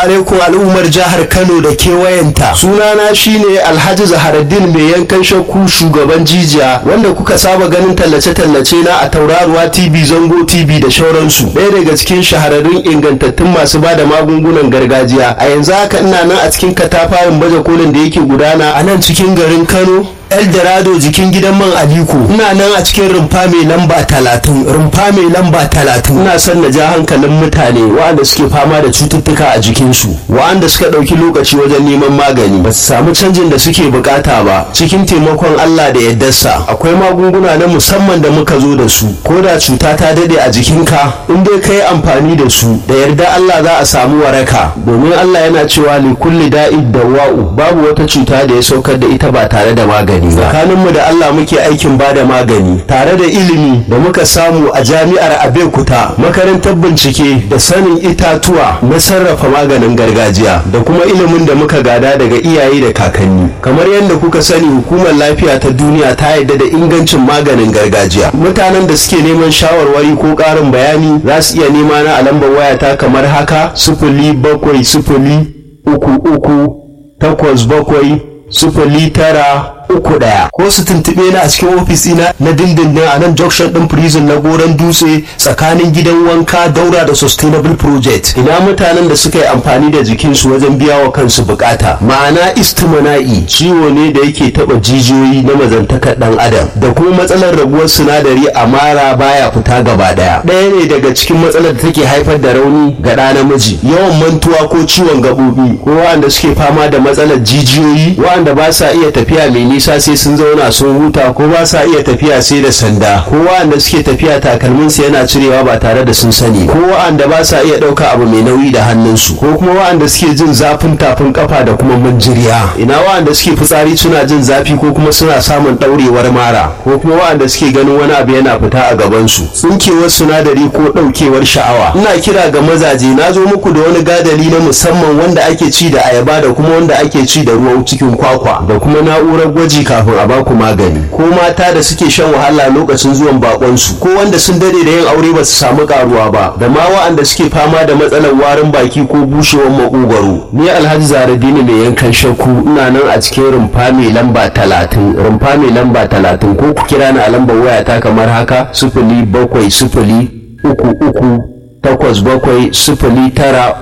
alaikum al'ummar jihar Kano da kewayenta. Sunana shine Alhaji Zaharaddin mai yankan shakku shugaban jijiya wanda kuka saba ganin tallace-tallace na a tauraruwa TV Zango TV da shauransu. Ɗaya daga cikin shahararrun ingantattun masu ba da magungunan gargajiya. A yanzu haka ina nan a cikin katafaren baje kolin da yake gudana a nan cikin garin Kano. Eldorado jikin gidan man Aliko ina nan a cikin rumfa mai lamba talatin rumfa mai lamba talatin ina son na ja hankalin mutane waɗanda suke fama da cututtuka a jikinsu waɗanda suka ɗauki lokaci wajen neman magani ba su samu canjin da suke bukata ba cikin taimakon Allah da yardarsa akwai magunguna na musamman da muka zo da su ko da cuta ta daɗe a jikinka in dai ka yi amfani da su da yarda Allah za a samu waraka domin Allah yana cewa li kulli da'id dawa'u babu wata cuta da ya saukar da ita ba tare da magani magani ba tsakaninmu da Allah muke aikin bada magani tare da ilimi da muka samu a jami'ar Abeokuta makarantar bincike da sanin itatuwa na sarrafa maganin gargajiya da kuma ilimin da muka gada daga iyaye da kakanni kamar yadda kuka sani hukumar lafiya ta duniya ta yarda da ingancin maganin gargajiya mutanen da suke neman shawarwari ko ƙarin bayani za su iya nema na a lambar wayata kamar haka sifili bakwai sifili uku uku takwas bakwai sifili tara uku ɗaya ko su tuntuɓe na a cikin ofis ina na dindindin a nan junction ɗin prison na goron dutse tsakanin gidan wanka daura da sustainable project ina mutanen da suka yi amfani da jikinsu wajen biya wa kansu bukata ma'ana istimana'i ciwo ne da yake taɓa jijiyoyi na mazantakar ɗan adam da kuma matsalar raguwar sinadari a mara baya fita gaba ɗaya ɗaya ne daga cikin matsalar da take haifar da rauni ga ɗa namiji yawan mantuwa ko ciwon gaɓoɓi ko waɗanda suke fama da matsalar jijiyoyi waɗanda ba sa iya tafiya mai nisa sai sun zauna sun huta ko ba sa iya tafiya sai da sanda ko wa'anda suke tafiya takalmin su yana cirewa ba tare da sun sani ko wa'anda ba sa iya ɗauka abu mai nauyi da hannunsu ko kuma wa'anda suke jin zafin tafin kafa da kuma manjiriya ina wa'anda suke fitsari suna jin zafi ko kuma suna samun ɗaurewar mara ko kuma wa'anda suke ganin wani abu yana fita a gabansu tsinkewar sinadari ko ɗaukewar sha'awa ina kira ga mazaje na zo muku da wani gadali na musamman wanda ake ci da ayaba da kuma wanda ake ci da ruwan cikin kwakwa da kuma na'urar gwaji kafin a baku magani ko mata da suke shan wahala lokacin zuwan bakonsu ko wanda sun dade da yin aure ba su samu karuwa ba da ma wa'anda suke fama da matsalar warin baki ko bushewar makogwaro ni alhaji zaradini mai yankan shakku ina nan a cikin rumfa mai lamba talatin rumfa mai lamba talatin ko ku kira ni a lambar wayata kamar haka sifili bakwai sifili uku uku takwas bakwai sifili tara